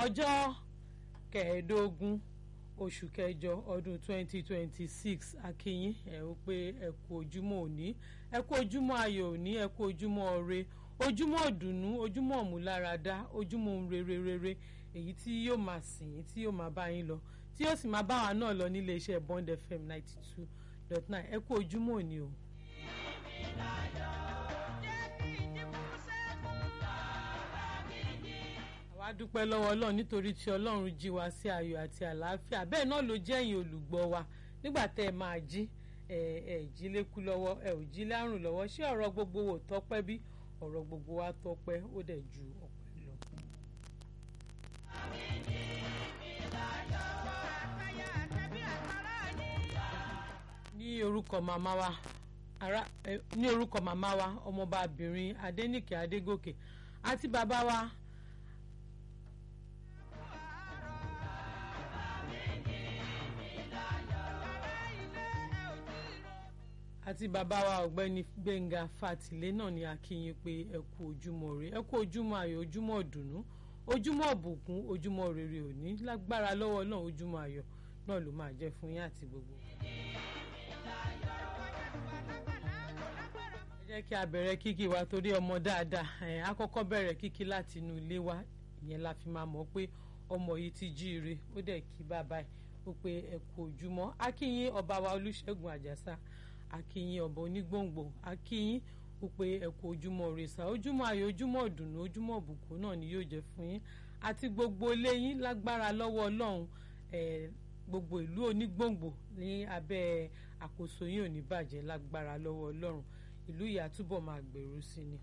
ọjọ́ kẹẹ̀ẹ́dógún oṣù kẹjọ ọdún 2026 akínyìn ẹ ó pé ẹ kú ojúmọ́ òní ẹ kú ojúmọ́ ayọ̀ òní ẹ kú ojúmọ́ ire ojúmọ́ ìdùnnú ojúmọ́ ìmúláradá ojúmọ́ ohun rere rere èyí tí yóò máa sìn yín tí yóò máa bá yín lọ tí yóò sì máa bá wa náà lọ nílé iṣẹ́ Bond FM 92.9 ẹ kú ojúmọ́ òní o. àwa dúpẹ́ lọ́wọ́ ọlọ́run nítorí tí ọlọ́run jí wa sí ayọ̀ àti àlàáfíà bẹ́ẹ̀ náà ló jẹ́ ẹ̀yin olùgbọ́ wa nígbà tẹ́ ẹ máa jí ẹ ẹ jí lékú lọ́wọ́ ẹ ò jí lárùn lọ́wọ́ ṣé ọ̀rọ̀ gbogbo wò tọ́pẹ́ bí ọ̀rọ̀ gbogbo wa tọ́pẹ́ ó dẹ̀ ju ọpẹ́ lọ. ní orúkọ màmá wa ara ní orúkọ màmá wa ọmọbabìnrin Adéníkè Adégòkè àti bàbá wa. àti bàbá wa ọ̀gbẹ́ni Gbẹ́ngà Fàtìlé náà ni a kí yín pé ẹ kú ojúmọ́ rẹ ẹ kú ojúmọ́ ayọ̀ ojúmọ́ ìdùnnú ojúmọ́ ìbùkún ojúmọ́ rere òní lágbára lọ́wọ́ náà ojúmọ́ ayọ̀ náà ló máa jẹ́ fún yín àti gbogbo. ẹ jẹ́ kí a bẹ̀rẹ̀ kíkí wa torí ọmọ dáadáa ẹ̀ á kọ́kọ́ bẹ̀rẹ̀ kíkí láti inú ilé wa ìyẹn la fi máa mọ̀ pé ọmọ yìí ti jíire ó dẹ̀ kí bàbá ẹ̀ ó pé ẹ kú ojúmọ́ a kí yín ọba wa Olúṣẹ́gun Àjàsà akínyìn ọba onígbòǹgbò akínyìn ó pé ẹ kú ojúmọ́ rẹsà ojúmọ́ ayọ̀ ojúmọ́ ìdùnnú ojúmọ́ ìbùkún náà ni yóò jẹ́ fún yín àti gbogbo ilé yín lágbára lọ́wọ́ Ọlọ́run gbogbo ìlú onígbòǹgbò ní abẹ́ àkóso yín ò ní bàjẹ́ lágbára lọ́wọ́ Ọlọ́run ìlú yìí á túbọ̀ máa gbèrú sí ni.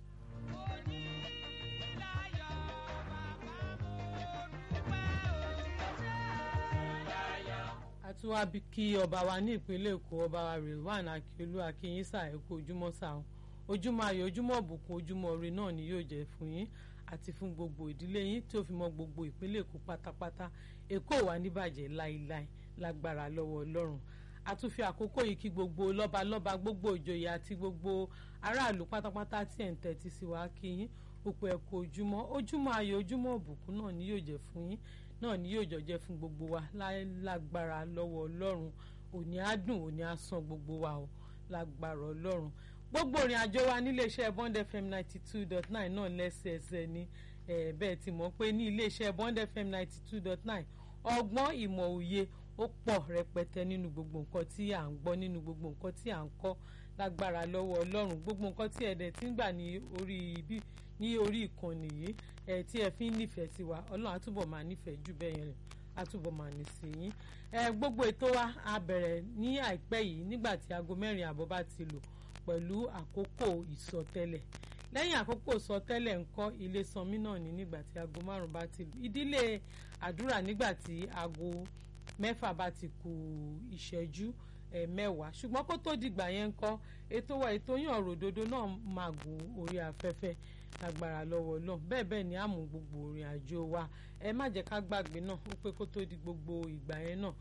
àtúwá kí ọba wa ní ìpínlẹ̀ èkó ọba wa Rilwan Akiolu akínyínsà ẹ kú ojúmọ́ sáà ojúmọ́ ayọ̀ ojúmọ́ ìbùkún ojúmọ́ ire náà ni yóò jẹ́ fún yín àti fún gbogbo ìdílé yín tí ó fi mọ́ gbogbo ìpínlẹ̀ èkó pátápátá èkó wà níbàjẹ́ láíláí lágbára lọ́wọ́ ọlọ́run a tún fi àkókò yìí kí gbogbo lọ́balọ́ba gbogbo ìjòyè àti gbogbo aráàlú pátápátá tí ẹ̀ ń tẹ́tí sí wa kí yín òpó ẹ kú ojúmọ́ ojúmọ́ ayọ̀ ojúmọ́ ìbùkún náà ni yóò jẹ́ fún yín náà ni yóò jọjẹ fún gbogbo wa lágbára lọ́wọ́ ọlọ́run òní á dùn òní á san gbogbo wa o lágbára ọlọ́run gbogbo ìrìn àjò wa níléeṣẹ́ Bond FM ninety two dot nine náà lẹ́sẹẹsẹ ni bẹ́ẹ̀ ti mọ̀ pé ní iléeṣẹ́ Bond FM ninety two dot nine ọgbọ́n ìmọ̀ òye ó pọ̀ rẹpẹtẹ nínú gbogbo nǹkan tí à ń gbọ́ nínú gbogbo nǹkan tí à ń kọ́ lágbára lọ́wọ́ ọlọ́run gbogbo nǹkan tí ẹ̀dẹ̀ ti ń gbà ní orí ibi ní orí ìkànnì yìí ẹ tí ẹ fi ń nífẹ̀ẹ́ sí wa ọlọ́run àtúbọ̀ máa nífẹ̀ẹ́ jù bẹ́ẹ̀ yẹn àtúbọ̀ máa ní sí yín ẹ gbogbo ètò wa a bẹ̀rẹ̀ ní àìpẹ́ yìí nígbà tí aago mẹ́rin àbọ̀ bá ti lò pẹ̀lú àkókò ìsọtẹ́lẹ̀ lẹ́yìn àkókò ìsọtẹ́lẹ̀ ńkọ́ ilé sanmi náà ní nígbà tí aago márùn bá ti lò ìdílé àdúrà nígbà tí aago mẹ́fà bá ti kù ìṣẹ́jú mẹ́wàá ṣùgbọ́n kó tó dìgbà yẹn ńkọ́ ètò wa ètò yàn ròdodo náà máa gùn orí afẹ́fẹ́ agbára lọ́wọ́ náà bẹ́ẹ̀ bẹ́ẹ̀ ni àmú gbogbo ìrìn àjò wa ẹ má jẹ́ ká gbàgbé náà ó pé kó tó di gbogbo ìgbà yẹn náà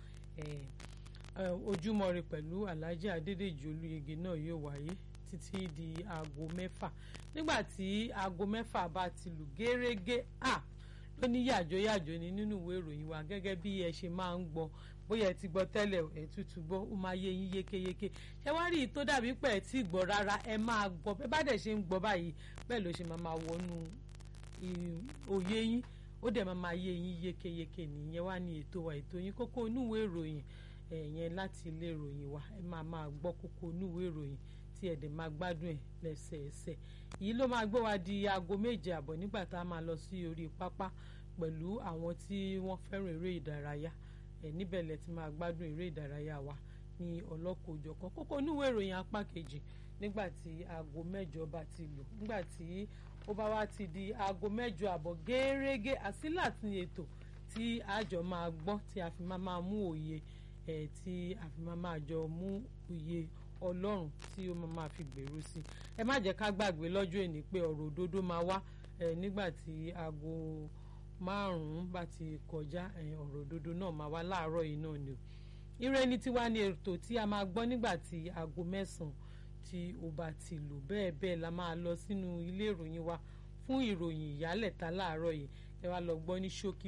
ojúmọ́ ire pẹ̀lú Alhaji Adédèjì Olúyege náà yóò wáyé títí di aago mẹ́fà nígbà tí aago mẹ́fà bá ti lù gẹ́rẹ́gẹ́ à ló ní yàjóyàjó ni nínú ìwé ìròyìn wa gẹ́gẹ́ bí ẹ ṣe máa ń gbọ́ bóyá ẹ ti gbọ́ tẹ́lẹ̀ ẹ tútù gbọ́ ó máa yé yín yékéyéké ṣé wá rí i tó dàbí pé ẹ ti gbọ́ rárá ẹ máa gbọ́ bẹ́ẹ̀ bá dẹ̀ ṣe ń gbọ́ báyìí bẹ́ẹ̀ ló ṣe máa máa wọnú òye yín ó dẹ̀ máa máa yé yín yékéyéké nìyẹn wá ní ètò wa ètò yín kókó inú ìwé ìròyìn ẹ̀yẹn láti ilé ìròyìn wa ẹ máa máa gbọ́ kókó inú ìwé ìròyìn tí ẹ̀ dẹ̀ máa gbádùn ẹ̀ lẹ́sẹẹsẹ yìí ló máa gbé wa di aago méje àbọ̀ nígbà tá a máa lọ sí orí pápá pẹ̀lú àwọn tí wọ́n fẹ́ràn eré ìdárayá ẹ̀ níbẹ̀ lẹ ti máa gbádùn eré ìdárayá wa ní ọlọ́kọ̀ọ́jọ̀kan kókó oníwèé ìròyìn apá kejì nígbà tí aago mẹ́jọ bá ti lò nígbà tí ó bá wá ti di aago mẹ́jọ àbọ̀ gẹ́rẹ́gẹ́ àsílà ti ètò tí àjọ máa gbọ́ tí a fi máa máa mú òye ẹ̀ tí a fi máa máa jọ mú òye ọlọ́run tí ó máa fi gbèrú sí ẹ má jẹ́ ká gbàgbé lọ́jọ́ èní pé ọ̀rọ̀ òdodo máa wá ẹ̀ nígbà tí aago márùn-ún bá ti kọjá ọ̀rọ̀ òdodo náà máa wá láàárọ̀ yìí náà ni o ire ní tiwa ni ètò tí a máa gbọ́ nígbà tí aago mẹ́sàn-án tí ó bá ti lò bẹ́ẹ̀ bẹ́ẹ̀ la máa lọ sínú ilé ìròyìn wa fún ìròyìn ìyálẹ̀ta láàárọ̀ yìí ẹ wá lọ gbọ́ ní ṣókí